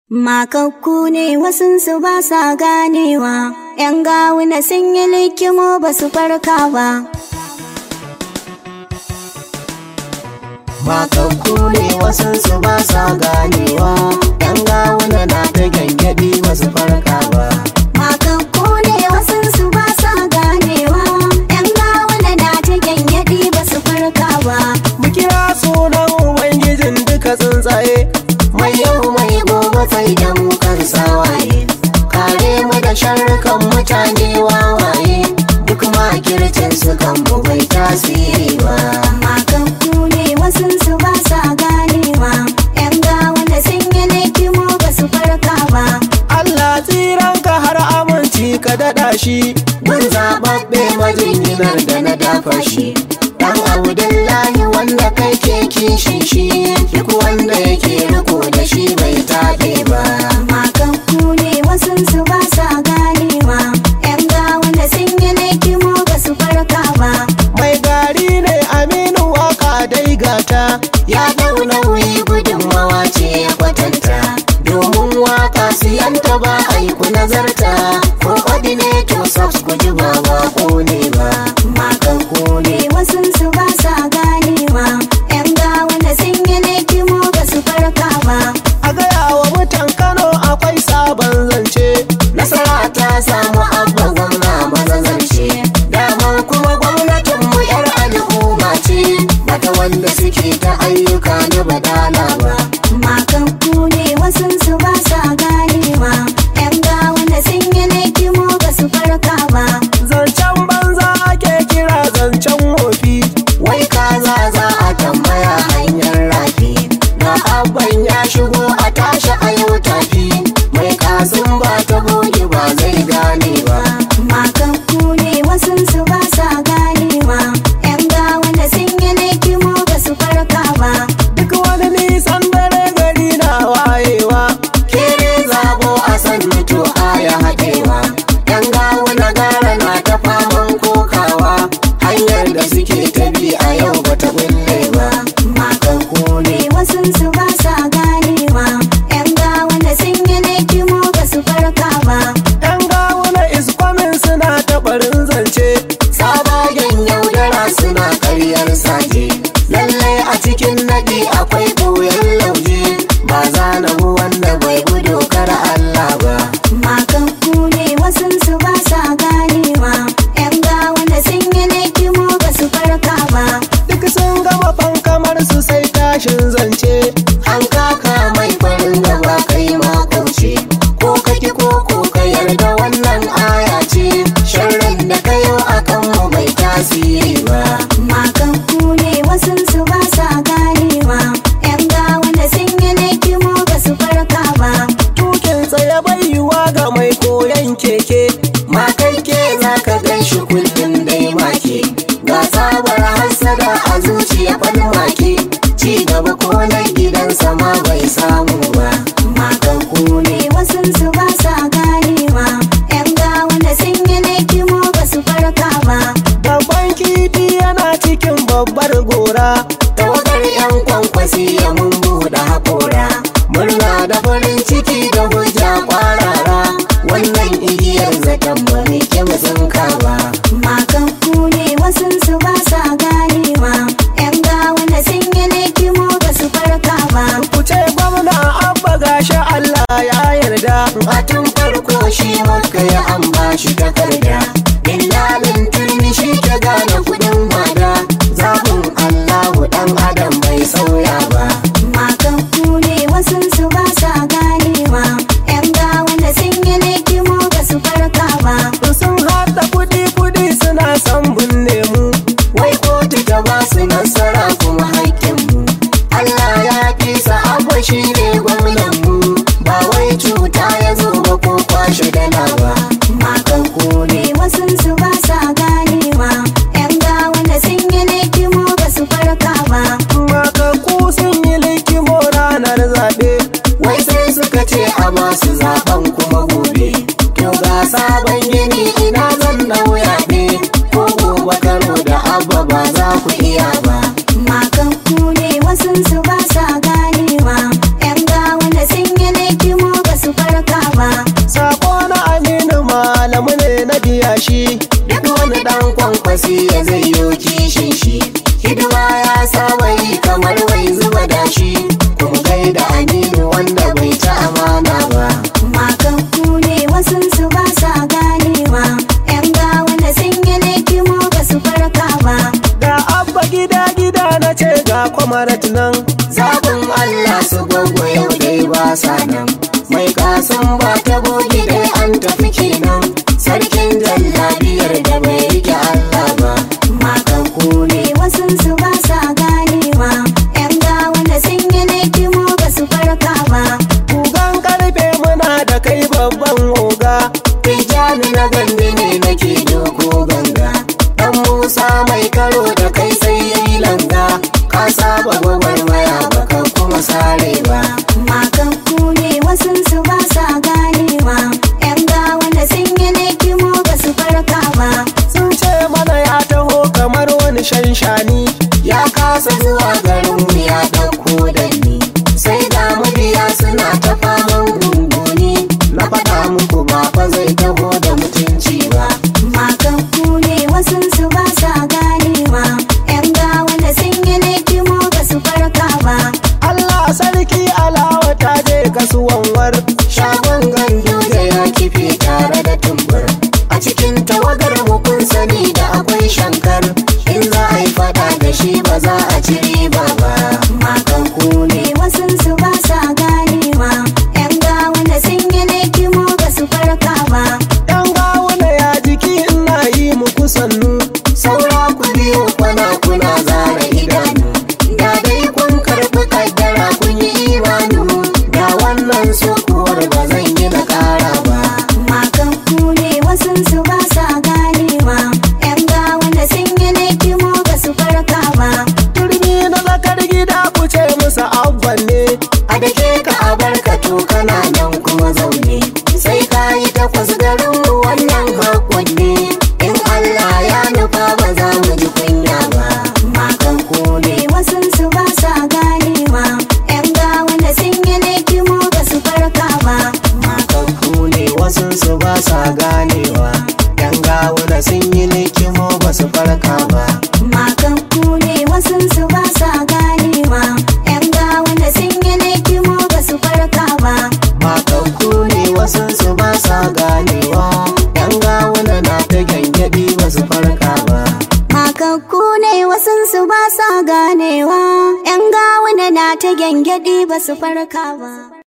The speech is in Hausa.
Makakku ne wasunsu ba sa ganewa, ‘yan gawuna sun yi likimo ba su farka ba. Makakku ne wasunsu ba sa ganewa, ‘yan gawuna na ta gyangyaɗi ba su farka ba. Makakku ne wasunsu ba sa ganewa, ‘yan gawuna na ta gyangyaɗi ba su farka ba. Mu kira sunan Ubangijin duka tsuntsaye, mai yau mai gobe sai da mu kan sawaye. Kare mu da sharrukan mutane wawaye, duk makircin su kan mu bai tasiri ba. Makakku ne wasunsu ba sa ganewa, ‘yan gawuna sun yi likimo ba su farka ba. Allah tsiranka har aminci ka daɗa shi, mun zaɓaɓɓe majinginar da na dafa shi. Dan Abdullahi wanda kai ke kishin shi, duk wanda yake riko da shi bai taɓe ba. Makakku ne wasunsu ba sa ganewa, ‘yan gawuna sun yi likimo ba su farka ba. Mai gari ne Aminu waka dai gata, ya dau nauyi gudunmawa ce ya kwatanta. Domin waka siyanta ba aiku nazarta, ko ordinator subs ku ji ba ba ko ne ba. Makakku ne wasunsu ba sa ganewa, ‘yan gawuna sun yi likimo ba su farka ba. A gaya wa mutan Kano akwai sabon zance, nasara ta samu abba gwamna mazazance. Daman kuma gwamnatin mu 'yar al'umma ce, bata wanda suke ta ayyuka na badala ba. Makakku ne wasunsu ba sa ganewa, ‘yan gawuna sun yi likimo ba su farka ba. Zancen banza ake kira zancen wofi, wai kaza za a tambaya hanyar rafi. Na abban ya shigo a tashi a yau tafi, mai kasin ba ta boge ba zai gane ba. Makakku ne wasunsu ba sa ganewa, ‘yan gawuna sun yi likimo ba su farka ba. Duk wani nisan dare gari na wayewa, kere zabo a san mutu aya haɗewa. Yan gawo na gara na ta faman kokawa, hanyar da suke ta bi a yau bata bulle ba. Makakku ne wasunsu ba sa ganewa, ‘yan gawuna sun yi likimo ba su farka ba. Yan gawo na iskwamin suna ta barin zance, sabagen yaudara suna karyar saje. Lallai a cikin naɗi akwai ɓoyen lauje, ba za na bu wanda bai bi dokar Allah ba. Makakku ne wasunsu ba sa ganewa, ‘yan gawuna sun yi likimo ba su farka ba. duk sun gama fankamar su sai tashin zance an kaka mai farin gaba kai makauce ko kaki ko ko ka yarda wannan aya ce sharrin da kayo akan mu bai tasiri ba Makakku ne wasunsu ba sa ganewa, ‘yan gawuna sun yi likimo ba su farka ba. tukin tsaye bai yiwa ga mai koyon keke makai ke za ka gan shi kullum dai make ga tsabar hassada a zuciya falmake ci gaba ko na gidansa ma bai samu ba Makakku ne wasunsu ba sa ganewa, ‘yan gawuna sun yi likimo ba su farka ba. Babban kifi yana cikin babbar gora Tawagar 'yan kwankwasi ya mun buɗe haƙora Murna da farin ciki da hujja kwarara Wannan igiyar zaton ba mai kyau sun ba Makakku ne wasunsu ba sa ganewa, ‘yan gawuna sun yi likimo ba su farka ba. Ku ce gwamna abba gashi Allah ya yarda A tun farko shi maka ya an bashi takarda Dillalin turmi shi ke gane kuɗin wada Zaɓin Allahu ɗan adam bai sauya ba Makakku ne wasunsu ba sa ganewa, ‘yan gawuna sun yi likimo ba su farka ba. sun haɗa kuɗi-kuɗi suna son binne mu wai kotu ta ba su nasara kuma haƙƙinmu Allah ya fi sa'abba shi ne gwamnanmu ba wai cuta ya zo ba ko kwashe dala ba Makakku ne wasunsu ba sa ganewa, ‘yan gawuna sun yi likimo ba su farka ba. makaku sun yi likimo ranar zaɓe wai sai suka ce a masu zaɓen kuma gobe to ga sabon gini ina zan nauya ne ko gobe karo da abba ba za ku iya ba Makakku ne wasunsu ba sa ganewa, ‘yan gawuna sun yi likimo mai kasan ba ta bogi dai an tafi kenan sarkin jallabiyar da bai rike Allah ba Makaku ne wasun su ba sa ganewa Yan gawa da sun yi laikimo ba su farka ba Kugan karfe muna da kai babban oga Tijjani na gandi ne nake doko ganga Dan Musa mai karo da kai sai yi langa Ka saba gwagwarmaya baka kuma sare ba Makaku ne wasun su ba sa ganewa Yan gawa da sun yi laikimo ba su farka ba Sun ce mana ya taho kamar wani shanshani Ya kasa zuwa garin mu ya ɗauko danni Sai ga mabiya suna ta faman gunguni Na faɗa muku ba fa zai taho da mutunci ba Makaku ne wasun su ba sa ganewa Yan gawa da sun yi laikimo ba su farka ba Allah sarki alawa ta je kasuwan war shagon gandu da ya kife tare da tumbur a cikin tawagar mu kun sani da akwai shankar in za a yi fada da shi ba za a ci riba ba Makaku ne wasun su ba sa ganewa Yan gawa da sun yi laikimo ba su farka ba yan gawuna ya jiki ina yi muku sannu saura ku biyo kwana kuna zara idanu da dai kun karɓi kaddara kun yi imanu da wannan sokuwar ba zan yi na ƙara ba Makaku ne wasun su ba sa ganewa Yan gawa da sun yi laikimo ba su farka ba turmi na zakar gida ku ce musu abban ne a da ke ka a barka to kana nan kuma zaune sai ka yi takwas garin mu wannan hakon ne in Allah ya nufa ba za mu ji kunya ba Makaku ne wasun su ba sa ganewa Yan gawa da sun yi laikimo ba su farka ba makanku ne wasu su ba sa ganewa yan gawuna sun yi likimo ba su farka ba Makaku ne wasun su ba sa ganewa Yan gawa da sun yi laikimo ba su farka ba makanku ne wasu su ba sa ganewa yan gawuna na ta gyangyaɗi ba su farka ba Makakku ne wasun su ba sa ganewa, ‘yan gawuna na ta gyangyaɗi ba su farka ba.